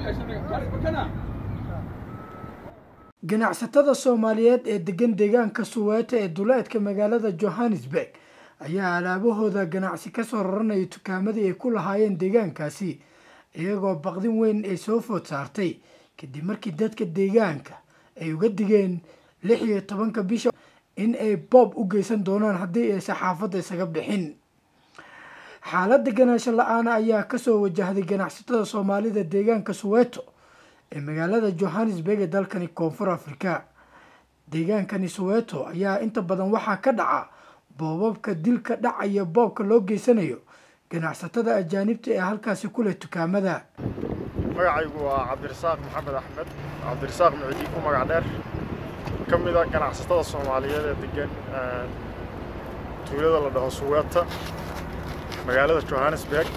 ganacsatada soomaaliyeed ee degan deegaanka suweeta ee duleedka magaalada johannesburg ayaa alaabahooda ganacsi kasoo raranaya tukaamadii ay ku lahaayeen deegaankaasi iyagoo baqdin weyn ay soo food saartay kadib markii dadka deegaanka ay uga digeen lix iyo tobanka bisha in ay boob u geysan doonaan haddii ay saxaafadda isaga bixin xaaladda ganaasho la-aana ayaa kasoo wajahday ganacsatada soomaalida deegaanka suweeto ee magaalada johannesburg ee dalkani koonfur afrika deegaankani suweeto ayaa inta badan waxaa ka dhaca boobabka dilka dhaca iyo boobka loo geysanayo ganacsatada ajaanibta ee halkaasi ku leh dukaamada magacaygu waa cabdirasaaq maxamed axmed cabdirasaaq mucdii ku magac dheer ka mid a ganacsatada soomaaliyeed ee degan tuulada la dhaho suweeta magaalada johannesburg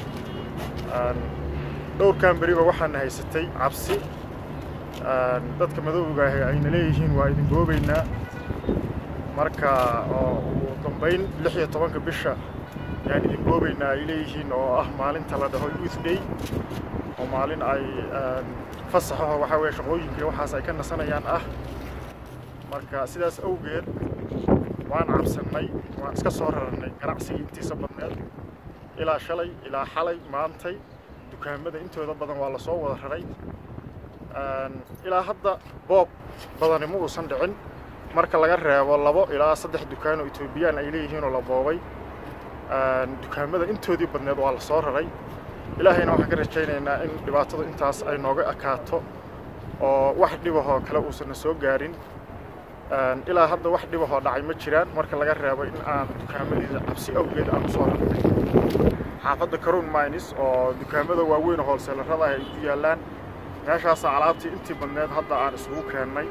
dhowrkan beriba waxaana haysatay cabsi dadka madowga ah ayna leeyihiin waa idin goobaynaa marka oo ugu dambayn lix iyo tobanka bisha yaan idin goobaynaa ay leeyihiin oo ah maalinta la dhaho youth day oo maalin ay fasaxaho waxaa weeye shaqooyinka waxaas ay ka nasanayaan ah marka sidaas awgeed waan cabsannay waan iska soo rarannay ganacsigii intiisa badneed ilaa shalay ilaa xalay maantay dukaamada intooda badan waa la soo wada raray ilaa hadda boob badani ma uusan dhicin marka laga reebo labo ilaa saddex dukaan oo etoobiyaan ay leeyihiin oo la boobay dukaamada intoodii badneed waa la soo raray ilaahayna waxaan ka rajaynaynaa in dhibaatadu intaas ay nooga ekaato oo wax dhibahoo kale uusanna soo gaarin ilaa hadda wax dhibahoo dhacay ma jiraan marka laga reebo in aan dukaamadiida cabsi awgeed aan usoo rarnay xaafadda caron mines oo dukaamada waaweyn oo hoolseelarada ah ay ku yaallaan meeshaasa alaabtii intii badneed hadda aan isugu keennay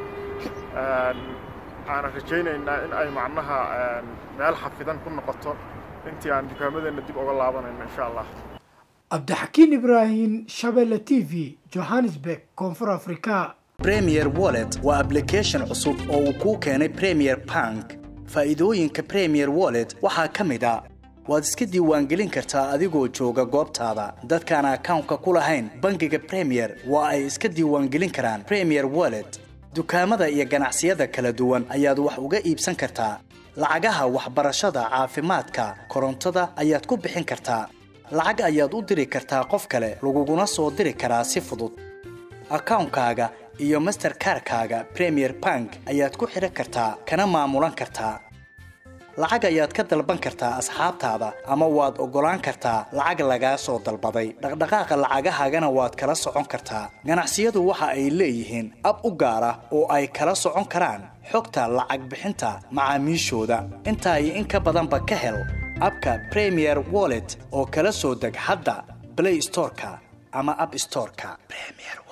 aanan rajaynaynaa in ay macnaha meel xafidan ku noqoto intii aan dukaamadeenna dib uga laabanayno insha allah cabdixakiin ibraahim shabelle t v johannesburg koonfur afrika premier wallet waa application cusub oo uu kuu keenay premier bank faa'iidooyinka premier wallet waxaa ka mid a waad iska diiwaangelin kartaa adigoo jooga goobtaada dadkaan akawnka ku lahayn bangiga premier waa ay iska diiwaangelin karaan premier wallet dukaamada iyo ganacsiyada kala duwan ayaad wax uga iibsan kartaa lacagaha waxbarashada caafimaadka korontada ayaad ku bixin kartaa lacag ayaad u diri kartaa qof kale laguguna soo diri karaa si fudud akawnkaaga iyo masterkarkaaga premier bank ayaad ku xidhan kartaa kana maamulan kartaa lacag ayaad ka dalban kartaa asxaabtaada ama waad oggolaan kartaa lacag lagaa soo dalbaday dhaqdhaqaaqa lacagahaagana waad kala socon kartaa ganacsiyadu waxa ay leeyihiin ab u gaar ah oo ay kala socon karaan xogta lacag bixinta macaamiishooda intaa iyo in ka badanba ka hel abka premier wallet oo kala soo deg hadda blay storeka ama ab storeka